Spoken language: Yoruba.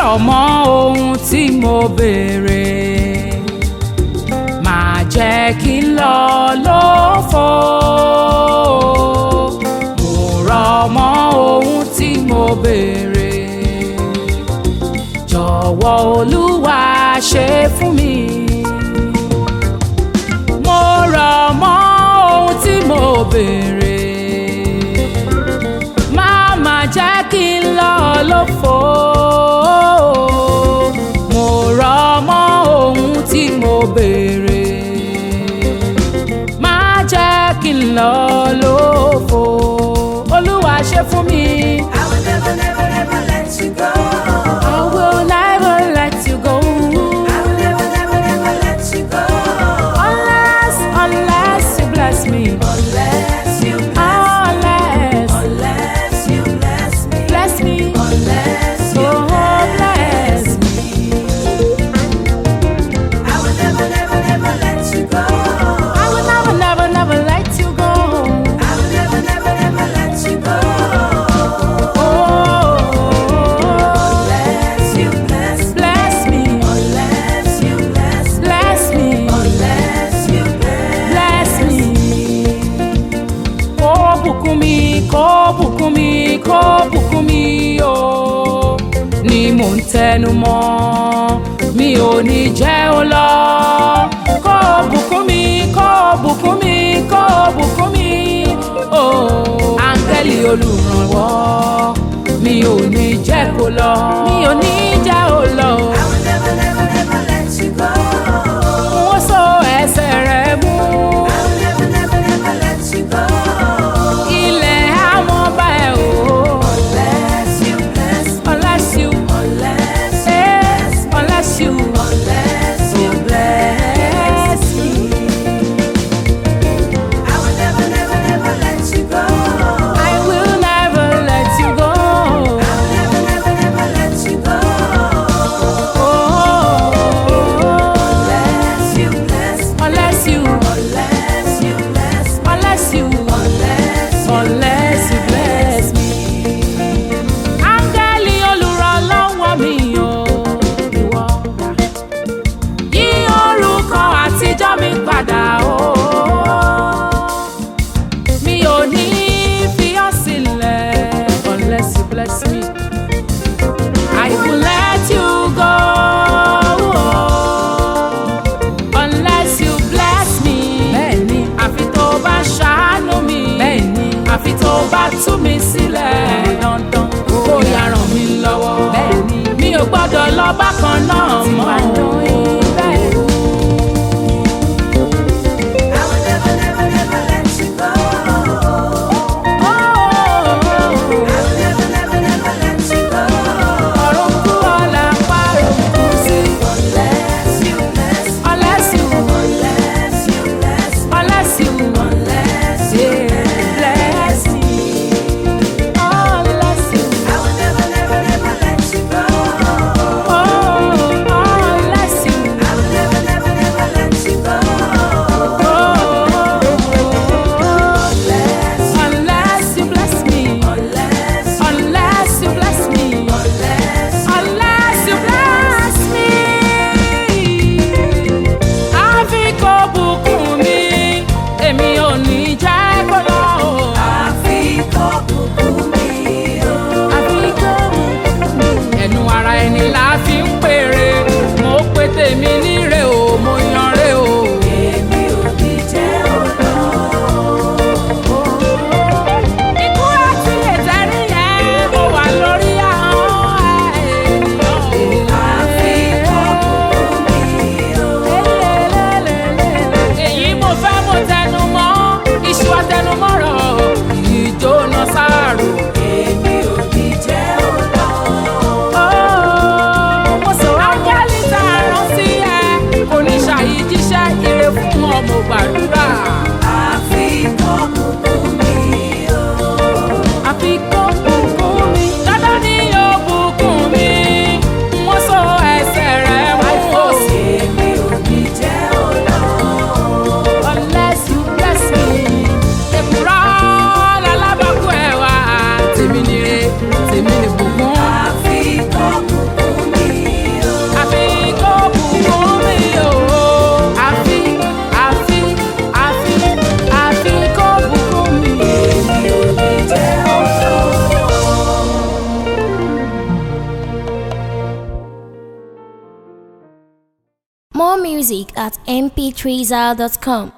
rọ̀ mọ́ ohun tí mo béèrè máa jẹ́ kí n lọ lófo mo rọ̀ mọ́ ohun tí mo béèrè jọ̀wọ́ olúwa ṣe fún mi mo rọ̀ mọ́ ohun tí mo béèrè má má jẹ́ kí n lọ lófo mo rọ̀ mọ́ ohun tí mo béèrè má jẹ́ kí n lọ lófo olúwa ṣe fún mi. I will never, never, never let you go. I will never let you go I will never, never, never let you go. unless unless you bless me Unless you bless, unless unless you bless me. bless me Unless you oh bless me. I will never, never, never let you go. I will never never never let you go. I will never, never, never let you go. Oh Unless you bless, bless me unless you bless, bless me. unless you bless. bless me. Kó bùkún mi, kó bùkún mi, kó bùkún mi o. Ni mò ń tẹnu mọ́, mi ò ní jẹ́ ó lọ. Kó bùkún mi, kó bùkún mi, kó bùkún mi o. Áńgẹ́lì olùrànwọ́, mi ò ní jẹ́ kó lọ. Mi ò ní jẹ́ ó lọ. I will never, never, never let you go. Wọ́n so ẹsẹ̀ rẹ̀ mú. I will never, never, never let you go. ilẹ̀ àmọ́ bá ẹ o. Unless you bless, unless you unless, eh, unless you unless you bless. bless me. I will never, never, never let you go. I will never let you go. I will never, never, never let you go. Oh, Unless you bless, unless you unless you bless, unless you unless you unless you bless me. Áńgẹ́lì olùrànlọ́wọ́ mi o, ìwọ dà. Yí orúkọ àtijọ́ mi padà o. Mi ò ní fi ọ́ sílẹ̀ unless you bless me. I will let you go. Unless you bless me. Bẹ́ẹ̀ni, àfi tó bá ṣàánú mi. Bẹ́ẹ̀ni, àfi tó bá tú mi sílẹ̀. Dandan kó yá ràn mí lọ́wọ́. Bẹ́ẹ̀ni, mi ò gbọ́dọ̀ lọ bákan náà mọ́. Bẹ́ẹ̀ni. I will never, never, never let you go. I will never, never, never let you go. Ọ̀run kú ọ̀la parun kú sí. Unless you bless, Unless you, unless you bless, unless you, unless you yeah, bless me. Unless you, I will never, never, never let you go. oh, unless you, I will never, never, never let you go. oh, Unless, unless you bless me. unless, Unless you bless me. unless, Unless you bless me. Àfi kó bùkún mi, èmi ò ní jẹ́ kó lọ. àfi kó bùkún mi o. Àfi kó bùkún mi. Ẹnu ara ẹni la fi ń pèrè. Mo pe tèmi níre o, mo yan re o. Èmi ò ní jẹ́ ọ̀nà. Ikú àti ìtẹ́rí yẹn, ó wà lórí ahọ́n ènìyàn. Àfi kó bùkún mi o. èyí mo fẹ́ mo tẹnu mọ́ iṣu àtẹnumọ́rọ̀ ìjóná sáàrò. Èmi ò ní jẹ́ ọ̀nà. music at mp3zal.com.